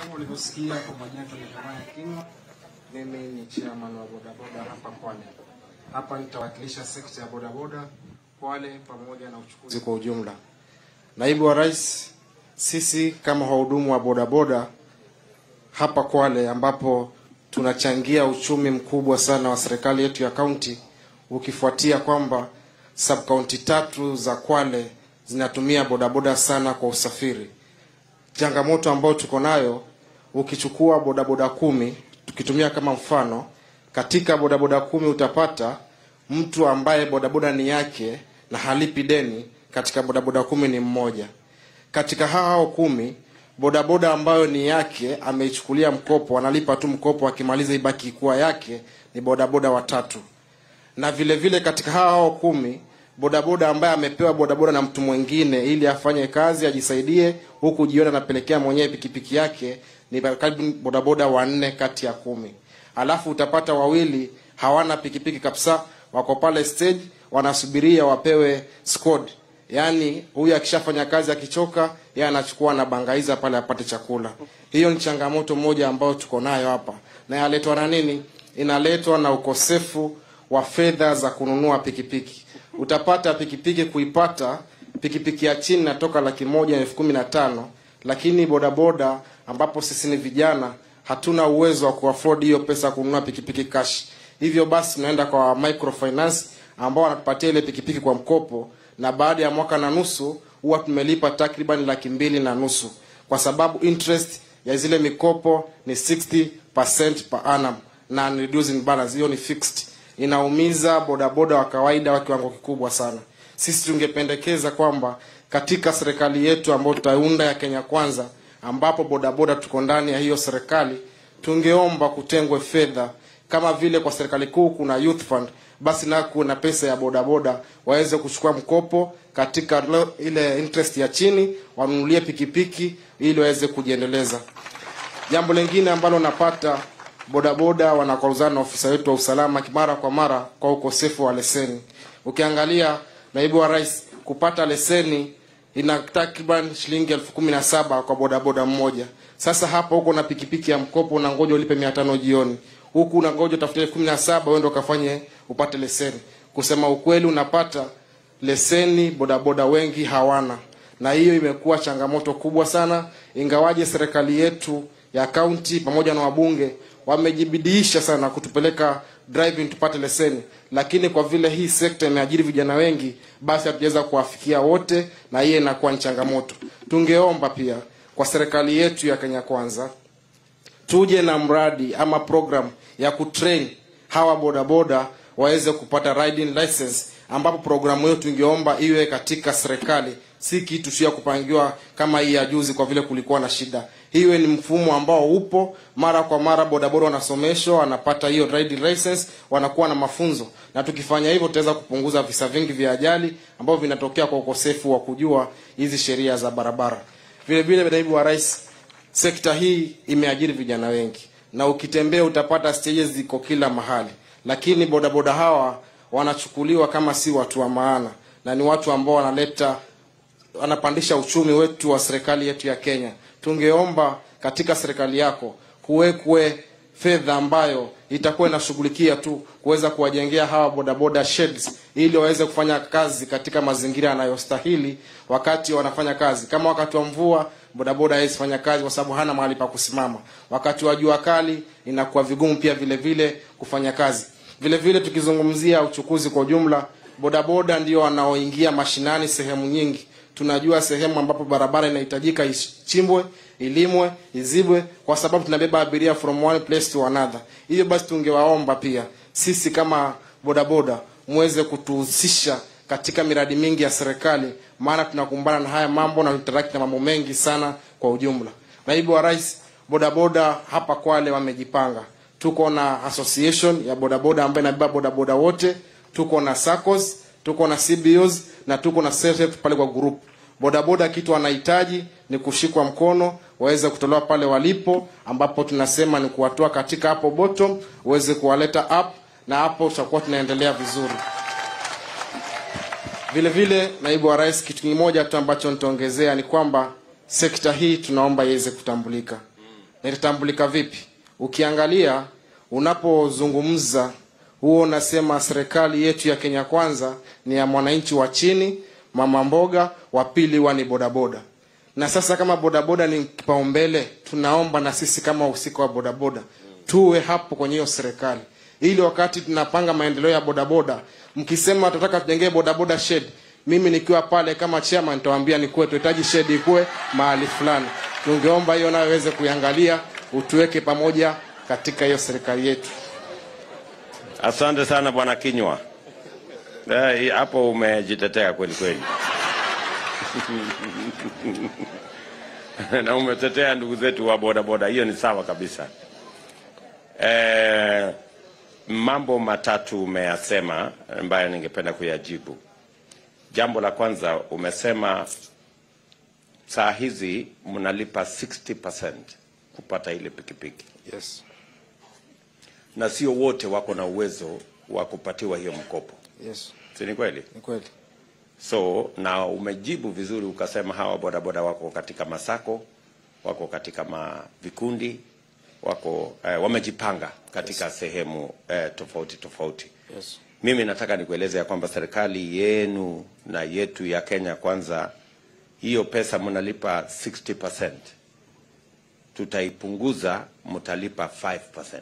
Kama ulivyosikia kwa majina ni Jeremiah Kingo, mimi ni chairman wa bodaboda hapa Kwale. Hapa nitawakilisha sekta ya bodaboda Kwale pamoja na uchukuzi kwa ujumla. Naibu wa Rais, sisi kama wahudumu wa bodaboda hapa Kwale ambapo tunachangia uchumi mkubwa sana wa serikali yetu ya kaunti, ukifuatia kwamba sub kaunti tatu za Kwale zinatumia bodaboda sana kwa usafiri. Changamoto ambayo tuko nayo, ukichukua bodaboda kumi, tukitumia kama mfano, katika bodaboda kumi utapata mtu ambaye bodaboda ni yake na halipi deni, katika bodaboda kumi ni mmoja. Katika hao kumi bodaboda ambayo ni yake ameichukulia mkopo, analipa tu mkopo, akimaliza ibaki kuwa yake, ni bodaboda watatu. Na vile vile katika hao kumi bodaboda ambaye amepewa bodaboda na mtu mwingine ili afanye kazi ajisaidie, huku jioni anapelekea mwenyewe pikipiki yake, ni karibu bodaboda wanne kati ya kumi. Alafu utapata wawili hawana pikipiki kabisa, wako pale stage wanasubiria wapewe squad yaani huyu akishafanya kazi akichoka yeye anachukua na bangaiza pale apate chakula hiyo ni changamoto moja ambayo tuko nayo hapa na yaletwa na nini inaletwa na ukosefu wa fedha za kununua pikipiki utapata pikipiki kuipata pikipiki ya chini natoka laki moja na elfu kumi na tano lakini bodaboda ambapo sisi ni vijana hatuna uwezo wa kuafford hiyo pesa kununua pikipiki cash hivyo basi tunaenda kwa microfinance ambao wanatupatia ile pikipiki kwa mkopo na baada ya mwaka na nusu huwa tumelipa takriban laki mbili na nusu kwa sababu interest ya zile mikopo ni 60% per annum na reducing balance hiyo ni fixed inaumiza bodaboda wa kawaida wa kiwango kikubwa sana sisi tungependekeza kwamba katika serikali yetu ambayo tutaunda ya kenya kwanza ambapo bodaboda tuko ndani ya hiyo serikali tungeomba kutengwe fedha kama vile kwa serikali kuu kuna youth fund basi na kuna pesa ya bodaboda waweze kuchukua mkopo katika lo- ile interest ya chini wanunulie pikipiki ili waweze kujiendeleza jambo lingine ambalo napata bodaboda wanakwaruzana na ofisa wetu wa usalama mara kwa mara kwa ukosefu wa leseni ukiangalia naibu wa rais kupata leseni ina takriban shilingi elfu kumi na saba kwa bodaboda mmoja sasa hapa huko na pikipiki ya mkopo unangoja ulipe mia tano jioni huku unangoja utafute elfu kumi na saba uende ukafanye upate leseni kusema ukweli unapata leseni bodaboda wengi hawana na hiyo imekuwa changamoto kubwa sana ingawaje serikali yetu ya kaunti pamoja na wabunge wamejibidiisha sana kutupeleka driving tupate leseni lakini kwa vile hii sekta imeajiri vijana wengi basi hatujaweza kuwafikia wote na hiyo inakuwa ni changamoto tungeomba pia kwa serikali yetu ya kenya kwanza tuje na mradi ama program ya kutrain hawa bodaboda waweze kupata riding license ambapo programu hiyo tungeomba iwe katika serikali si kitu sio ya kupangiwa kama hii ya juzi kwa vile kulikuwa na shida hiwe ni mfumo ambao upo mara kwa mara bodaboda wanasomeshwa wanapata hiyo riding license wanakuwa na mafunzo na tukifanya hivyo tutaweza kupunguza visa vingi vya ajali ambavyo vinatokea kwa ukosefu wa kujua hizi sheria za barabara vile vile naibu wa rais sekta hii imeajiri vijana wengi na ukitembea utapata stages ziko kila mahali lakini bodaboda hawa wanachukuliwa kama si watu wa maana na ni watu ambao wanaleta wanapandisha uchumi wetu wa serikali yetu ya kenya tungeomba katika serikali yako kuwekwe fedha ambayo itakuwa inashughulikia tu kuweza kuwajengea hawa bodaboda sheds ili waweze kufanya kazi katika mazingira yanayostahili wakati wanafanya kazi kama wakati wa mvua bodaboda hawezi fanya kazi kwa sababu hana mahali pa kusimama wakati wa jua kali inakuwa vigumu pia vile vile kufanya kazi vile vile tukizungumzia uchukuzi kwa ujumla bodaboda ndio wanaoingia mashinani sehemu nyingi tunajua sehemu ambapo barabara inahitajika ichimbwe ilimwe izibwe kwa sababu tunabeba abiria from one place to another hivyo basi tungewaomba pia sisi kama bodaboda muweze kutuhusisha katika miradi mingi ya serikali maana tunakumbana na haya mambo na tutaraki na mambo mengi sana kwa ujumla naibu wa rais bodaboda hapa kwale wamejipanga tuko na association ya bodaboda ambayo inabeba bodaboda wote tuko na SACCOS tuko na CBOs na tuko na self pale kwa group bodaboda kitu wanahitaji ni kushikwa mkono waweze kutolewa pale walipo ambapo tunasema ni kuwatoa katika hapo bottom uweze kuwaleta up na hapo tutakuwa tunaendelea vizuri vile vile naibu wa rais kitu kimoja tu ambacho nitaongezea ni kwamba sekta hii tunaomba iweze kutambulika na itatambulika vipi? Ukiangalia unapozungumza huo unasema serikali yetu ya Kenya Kwanza ni ya mwananchi wa chini, mama mboga, wa pili huwa ni bodaboda. Na sasa kama bodaboda ni kipaumbele, tunaomba na sisi kama wahusika wa bodaboda tuwe hapo kwenye hiyo serikali, ili wakati tunapanga maendeleo ya bodaboda, mkisema tunataka tujengee bodaboda shed, mimi nikiwa pale kama chairman nitawaambia ni kuwe tuhitaji shed ikuwe mahali fulani. Tungeomba hiyo nayo iweze kuiangalia, utuweke pamoja katika hiyo serikali yetu. Asante sana bwana Kinywa. Eh, hapo umejitetea kweli kweli na umetetea ndugu zetu wa bodaboda, hiyo ni sawa kabisa. Eh, mambo matatu umeyasema ambayo ningependa kuyajibu. Jambo la kwanza umesema saa hizi mnalipa 60% kupata ile pikipiki Yes. na sio wote wako na uwezo wa kupatiwa hiyo mkopo, Yes. si ni kweli? Ni kweli. So na umejibu vizuri ukasema hawa bodaboda wako katika masako, wako katika ma vikundi, wako eh, wamejipanga katika sehemu eh, tofauti tofauti. Yes. Mimi nataka nikueleze ya kwamba serikali yenu na yetu ya Kenya Kwanza, hiyo pesa mnalipa 60%, tutaipunguza, mtalipa 5%.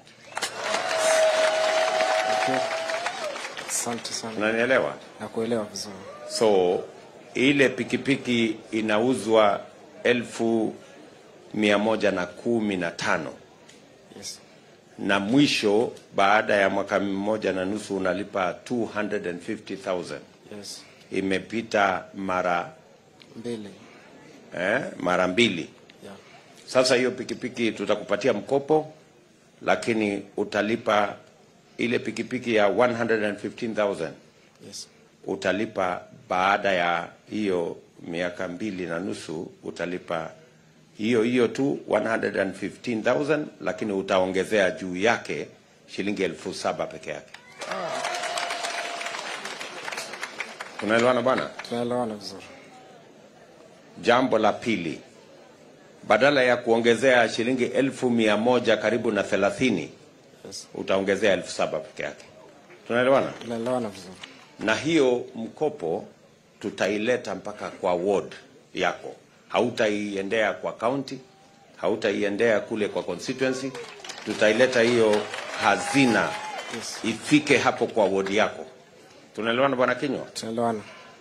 Okay. Asante sana. Unanielewa? Nakuelewa vizuri. So ile pikipiki inauzwa elfu mia moja na kumi na tano Yes. na mwisho baada ya mwaka mmoja na nusu unalipa 250,000. Yes. Imepita mara Mbili. eh, mara mbili. Yeah. Sasa hiyo pikipiki tutakupatia mkopo, lakini utalipa ile pikipiki ya 115,000 Yes. utalipa baada ya hiyo miaka mbili na nusu utalipa hiyo hiyo tu 115,000 lakini utaongezea juu yake shilingi elfu saba peke yake. Unaelewana bwana? Tunaelewana vizuri. Jambo la pili, badala ya kuongezea shilingi elfu mia moja karibu na thelathini Yes. utaongezea elfu saba peke yake. Tunaelewana? Tunaelewana vizuri. na hiyo mkopo tutaileta mpaka kwa ward yako, hautaiendea kwa county, hautaiendea kule kwa constituency, tutaileta hiyo hazina Yes. ifike hapo kwa ward yako. Tunaelewana bwana Kinywa? Tunaelewana.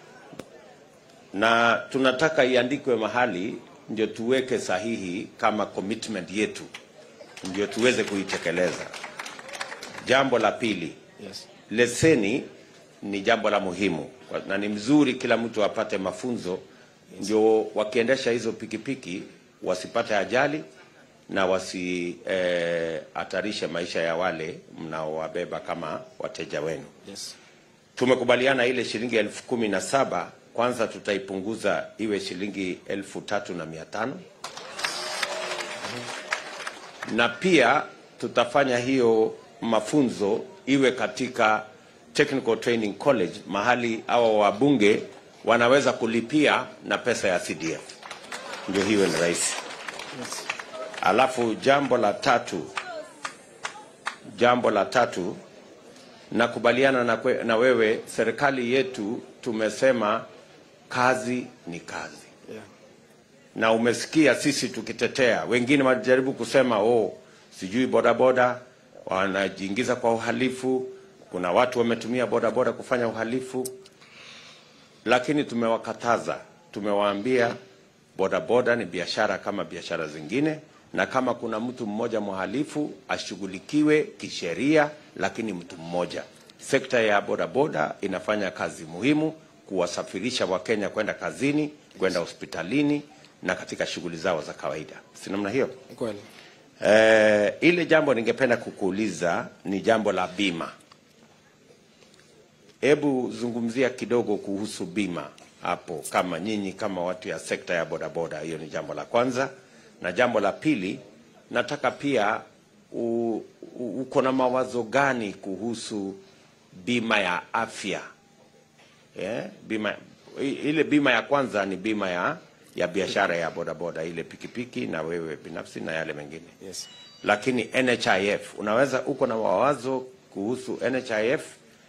na tunataka iandikwe mahali ndio tuweke sahihi kama commitment yetu, ndio tuweze kuitekeleza. Jambo la pili, Yes. leseni ni jambo la muhimu Kwa- na ni mzuri kila mtu apate mafunzo ndio wakiendesha hizo pikipiki wasipate ajali na wasihatarishe maisha ya wale mnaowabeba kama wateja wenu. Yes. Tumekubaliana ile shilingi elfu kumi na saba kwanza tutaipunguza iwe shilingi elfu tatu na mia tano na pia tutafanya hiyo mafunzo iwe katika Technical Training College, mahali hawa wabunge wanaweza kulipia na pesa ya CDF, ndio hiyo ni rahisi. Yes. Alafu jambo la tatu, jambo la tatu, nakubaliana na, kwe, na wewe, serikali yetu tumesema kazi ni kazi Yeah. na umesikia sisi tukitetea, wengine wanajaribu kusema oh, sijui bodaboda wanajiingiza kwa uhalifu, kuna watu wametumia bodaboda kufanya uhalifu, lakini tumewakataza, tumewaambia bodaboda ni biashara kama biashara zingine, na kama kuna mtu mmoja mhalifu ashughulikiwe kisheria, lakini mtu mmoja. Sekta ya bodaboda inafanya kazi muhimu kuwasafirisha Wakenya kwenda kazini, kwenda hospitalini na katika shughuli zao za kawaida, si namna hiyo? Ni kweli. Eh, ile jambo ningependa kukuuliza ni jambo la bima. Hebu zungumzia kidogo kuhusu bima hapo, kama nyinyi kama watu ya sekta ya bodaboda. Hiyo ni jambo la kwanza, na jambo la pili, nataka pia u- u- uko na mawazo gani kuhusu bima ya afya? Eh, bima i- ile bima ya kwanza ni bima ya ya biashara ya bodaboda, ile pikipiki na wewe binafsi na yale mengine Yes. lakini NHIF unaweza uko na mawazo kuhusu NHIF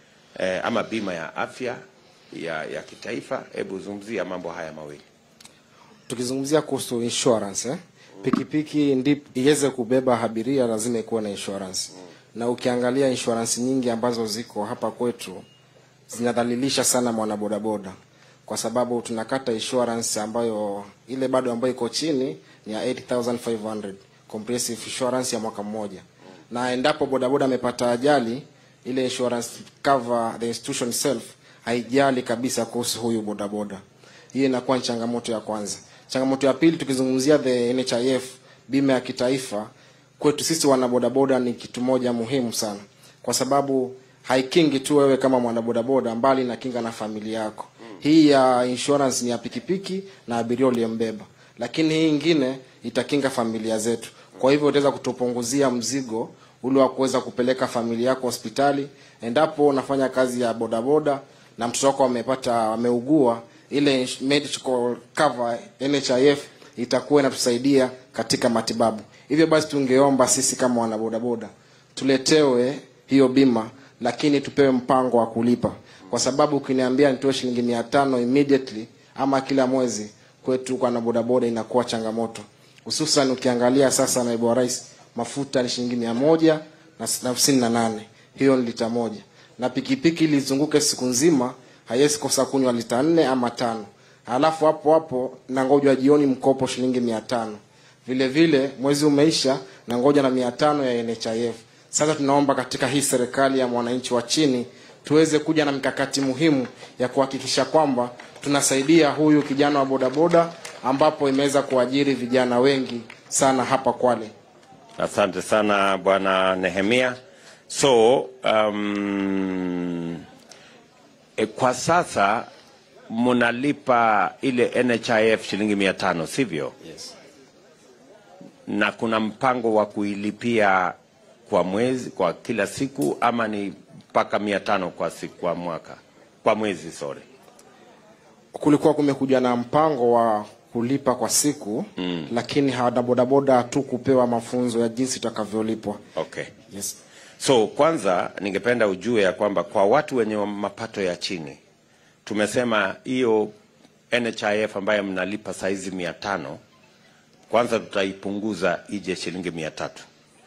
eh, ama bima ya afya ya, ya kitaifa. Hebu zungumzia mambo haya mawili. Tukizungumzia kuhusu insurance eh? Pikipiki ndi iweze kubeba abiria lazima ikuwe na insurance. Na ukiangalia insurance nyingi ambazo ziko hapa kwetu zinadhalilisha sana mwanabodaboda kwa sababu tunakata insurance ambayo ile bado ambayo iko chini ni ya 8500 comprehensive insurance ya mwaka mmoja, na endapo bodaboda amepata ajali, ile insurance cover the institution itself haijali kabisa kuhusu huyu bodaboda. Hiyo inakuwa ni changamoto ya kwanza. Changamoto ya pili, tukizungumzia the NHIF, bima ya kitaifa, kwetu sisi wanabodaboda ni kitu moja muhimu sana, kwa sababu haikingi tu wewe kama mwanabodaboda, mbali na kinga na familia yako. Hii ya insurance ni ya pikipiki na abiria uliyembeba, lakini hii ingine itakinga familia zetu. Kwa hivyo utaweza kutupunguzia mzigo ule wa kuweza kupeleka familia yako hospitali endapo unafanya kazi ya bodaboda na mtoto wako amepata ameugua, ile ins- medical cover NHIF itakuwa inatusaidia katika matibabu. Hivyo basi, tungeomba sisi kama wanabodaboda tuletewe hiyo bima, lakini tupewe mpango wa kulipa, kwa sababu ukiniambia nitoe shilingi mia tano immediately ama kila mwezi, kwetu kwa na bodaboda inakuwa changamoto, hususan ukiangalia sasa, naibu wa rais, mafuta ni shilingi mia moja na s- na hamsini na nane hiyo ni lita moja, na pikipiki ili izunguke siku nzima haiwezi kosa kunywa lita nne ama tano, halafu hapo hapo na ngoja jioni mkopo shilingi mia tano vile vile mwezi umeisha na ngoja na mia tano ya NHIF. Sasa tunaomba katika hii serikali ya mwananchi wa chini tuweze kuja na mikakati muhimu ya kuhakikisha kwamba tunasaidia huyu kijana wa bodaboda, ambapo imeweza kuajiri vijana wengi sana hapa Kwale. Asante sana bwana Nehemia. So um, e, kwa sasa mnalipa ile NHIF shilingi mia tano sivyo? Yes. na kuna mpango wa kuilipia kwa mwezi kwa kila siku ama ni mpaka mia tano kwa siku kwa mwaka kwa mwezi sorry Kulikuwa kumekuja na mpango wa kulipa kwa siku mm. lakini hawana bodaboda tu kupewa mafunzo ya jinsi itakavyolipwa. okay Yes. so kwanza ningependa ujue ya kwamba kwa watu wenye mapato ya chini tumesema hiyo NHIF ambayo mnalipa saizi mia tano kwanza tutaipunguza ije shilingi mia tatu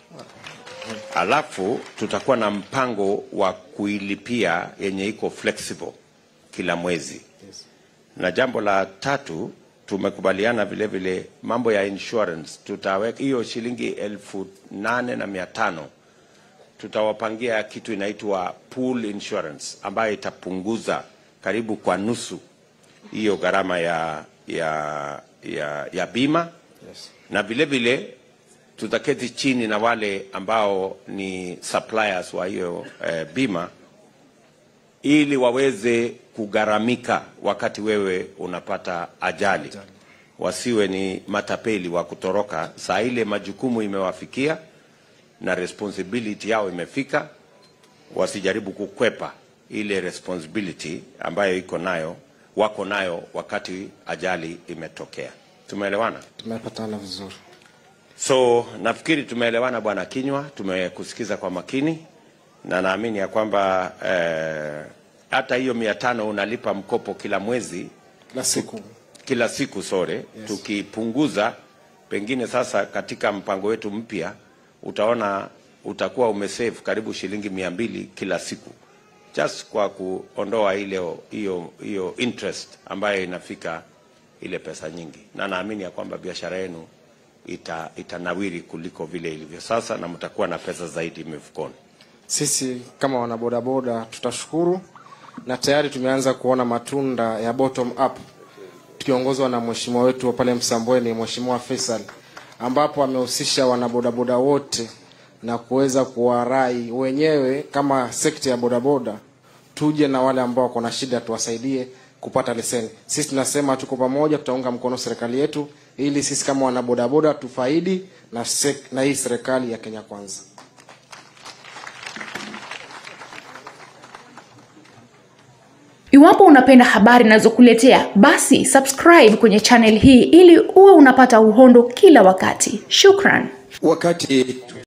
alafu tutakuwa na mpango wa kuilipia yenye iko flexible kila mwezi Yes. na jambo la tatu tumekubaliana vile vile mambo ya insurance tutaweka hiyo shilingi elfu nane na mia tano tutawapangia kitu inaitwa pool insurance ambayo itapunguza karibu kwa nusu hiyo gharama ya, ya, ya, ya bima Yes. na vile vile tutaketi chini na wale ambao ni suppliers wa hiyo eh, bima ili waweze kugharamika wakati wewe unapata ajali, wasiwe ni matapeli wa kutoroka saa ile majukumu imewafikia na responsibility yao imefika, wasijaribu kukwepa ile responsibility ambayo iko nayo wako nayo wakati ajali imetokea. Tumeelewana? Tumepatana vizuri. So nafikiri tumeelewana bwana Kinywa, tumekusikiza kwa makini na naamini ya kwamba eh, hata hiyo mia tano unalipa mkopo kila mwezi Kila siku kila siku sore yes. Tukipunguza pengine sasa katika mpango wetu mpya utaona utakuwa umesave karibu shilingi mia mbili kila siku just kwa kuondoa ile hiyo hiyo interest ambayo inafika ile pesa nyingi, na naamini ya kwamba biashara yenu ita, itanawiri kuliko vile ilivyo sasa na mtakuwa na pesa zaidi mifukoni. sisi kama wanabodaboda tutashukuru, na tayari tumeanza kuona matunda ya bottom up tukiongozwa na mheshimiwa wetu wa pale Msambweni, Mheshimiwa Faisal, ambapo amehusisha wanabodaboda wote na kuweza kuwarai wenyewe kama sekta ya bodaboda, tuje na wale ambao wako na shida tuwasaidie kupata leseni. Sisi tunasema tuko pamoja, tutaunga mkono serikali yetu ili sisi kama wanabodaboda tufaidi na, sek, na hii serikali ya Kenya Kwanza. Iwapo unapenda habari ninazokuletea, basi subscribe kwenye channel hii ili uwe unapata uhondo kila wakati. Shukran. wakati